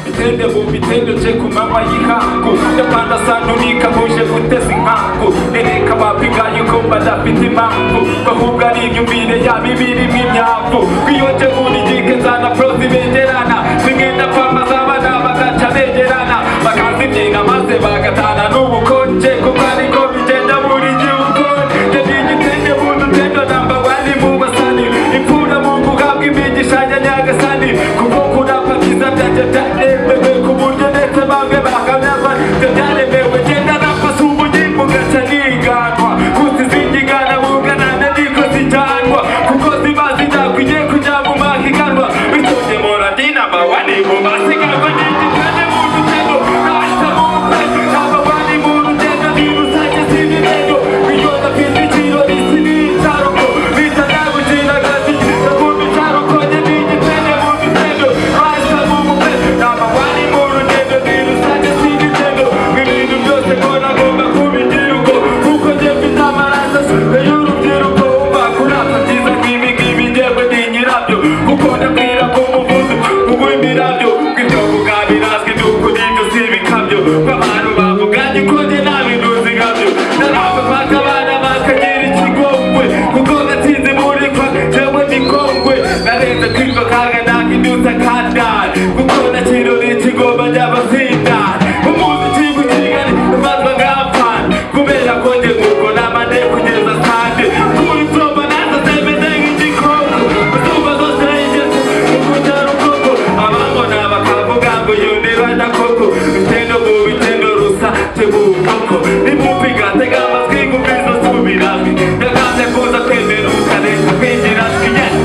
bitende mubitendeje ku manywa y'ihangu yapanda santunika buje guteza inkangu nereka bapigaye ko badafite impamvu bahubwo ari imyumvire yabo ibirimo imyavu kwiyonje burigike nzana prozi begerana zigenda pamba z'abana bagaca begerana bakazimyinga maze bagatana n'ubukonje kuko ariko bigenda buri gihugu njye n'igitenge mu dutendo namba wani mu basani imfura mu guhabwa imigisha ya nyagasani kuko kurapa byiza byanjye byaremewe ku buryo ndetse bamwe bahamyaza ibyo byaremewe genda rapa si ubugimbu gaca niganwa kuko izingigana buganana niko zijyanwa kuko ziba zitakwigiye kujya mu mahiganwa bityo ngemura ndi namba wani mu masiganwa n'igitenge mu dutendo ntacyo mu mpe namba wani mu rugendo ni rusange si ibirego iyo dafite ikirori si n'icyaruko bita nagukinagazi ndakumva icyaruko njye ni igitenge mu bitendo bahita mu mutwe namba wari mu rugendo ni rusange si igitego ibintu byose ko nagomba kuba igihugu kuko njye mfite amaraso asuka y'urubyiruko wumva kurata byiza ngibi ngibi njyewe ni nyirabyo kuko ndabwira ko umuvuzi uw'imirabyo ibyo kuga birazwi by'ukuri ibyo si ibikabyo nk'abantu bavuganye ko njye nta bintu nzi nkabyo narabe mpaka abana bakagira ikigongwe kuko gatsinze murikwa njyewe ni kongwe narenze kwiva kaga nakindutsa kandara kuko nakirora ikigomba njyabazindara umuziki w'ikigali ubanza ngapfana kubera ko njye nguko namane kugeza sande kuri proba nazo zemeze nk'igikoko izuba zose rigeze ukuta rukoko abambona bakavuga ngo yundirana koko bitendo mu bitendo rusa tebukoko nimupigate gamatwi ngumbizo subirajwi ndaganze kuza kwemera ubukareka kwinjirajwi yes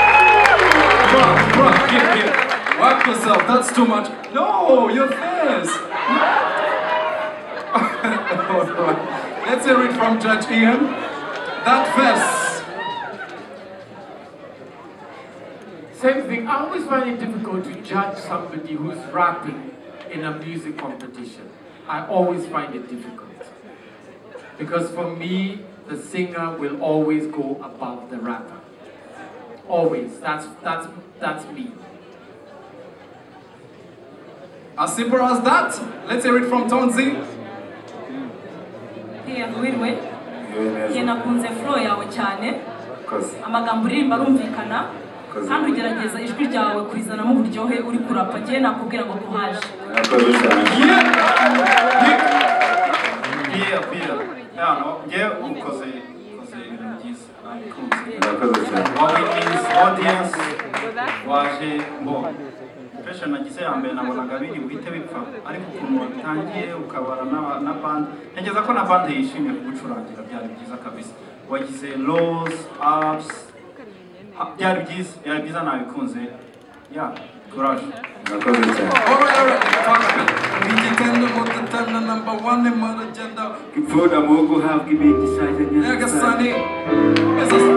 Rock, rock, get, get. Rock yourself, that's too much. No, your face. All right. Let's hear it from Judge Ian. That verse. Same thing, I always find it difficult to judge somebody who's rapping in a music competition. I always find it difficult. Because for me, the singer will always go above the rapper. Always. That's that's that's me. As simple as that. Let's hear it from Tonzi. Hey, Abwirwe, yewe neza njye nakunze flow yawe cyane koze amagambo uririmba arumvikana Koze. kandi ugerageza ijwi ryawe kurizanamo uburyohe uri kurapa njye nakubwira ngo kuhaje murakoze cyane biya biya yano njye ukoze ukoze ibintu byiza nabikunze murakoze cyane wowe izi odiyanse waje mbona impression nagize ya mbere nabonaga biri buhite bipfa ariko ukuntu wabitangiye ukabara n'aba- na bande ntekereza ko na bande yishimye kugucurangira byari byiza kabisa wagize lows apusi byari byiza byari byiza nabikunze ya kuraje murakoze cyane All right, all right. Fuck. Nijitendo mutatana number one in my agenda. imfura mu guhabwa imigisha Nagasani. This is